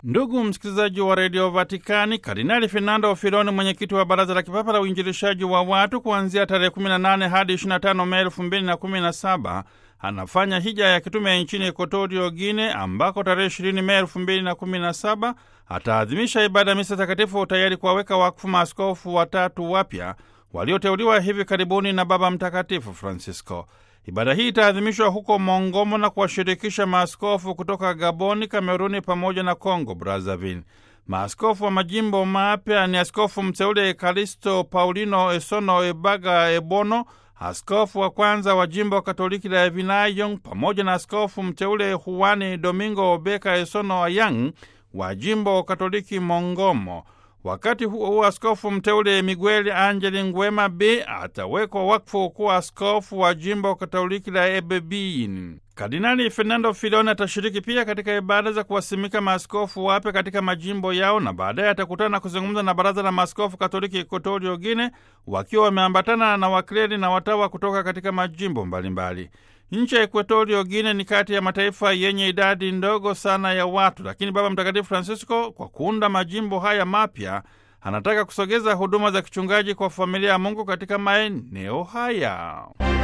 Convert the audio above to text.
Ndugu msikilizaji wa redio Vatikani, Kardinali Fernando Filoni, mwenyekiti wa baraza la kipapa la uinjilishaji wa watu, kuanzia tarehe 18 hadi 25 Mei 2017 anafanya hija ya kitume nchini Ekotorio Gine, ambako tarehe 20 Mei 2017 ataadhimisha ibada ya misa takatifu, tayari kuwaweka wakfu maaskofu watatu wapya walioteuliwa hivi karibuni na Baba Mtakatifu Francisco. Ibada hii itaadhimishwa huko Mongomo na kuwashirikisha maaskofu kutoka Gaboni, Kameruni pamoja na Congo Brazzaville. Maaskofu wa majimbo mapya ni askofu mteule Kalisto Paulino Esono Ebaga Ebono, askofu wa kwanza wa jimbo Katoliki la Evinayong, pamoja na askofu mteule Juani Domingo Obeka Esono Ayang wa jimbo Katoliki Mongomo. Wakati huo huo, askofu mteule Miguel Angeli Ngwema B atawekwa wakfu kuwa askofu wa jimbo katoliki la Ebebin. Kardinali Fernando Filoni atashiriki pia katika ibada za kuwasimika maaskofu wapya katika majimbo yao, na baadaye atakutana na kuzungumza na baraza la maaskofu katoliki Ekotorio Gine, wakiwa wameambatana na wakleri na watawa kutoka katika majimbo mbalimbali. Nchi ya Ekuatorio Gine ni kati ya mataifa yenye idadi ndogo sana ya watu, lakini Baba Mtakatifu Francisco kwa kuunda majimbo haya mapya anataka kusogeza huduma za kichungaji kwa familia ya Mungu katika maeneo haya.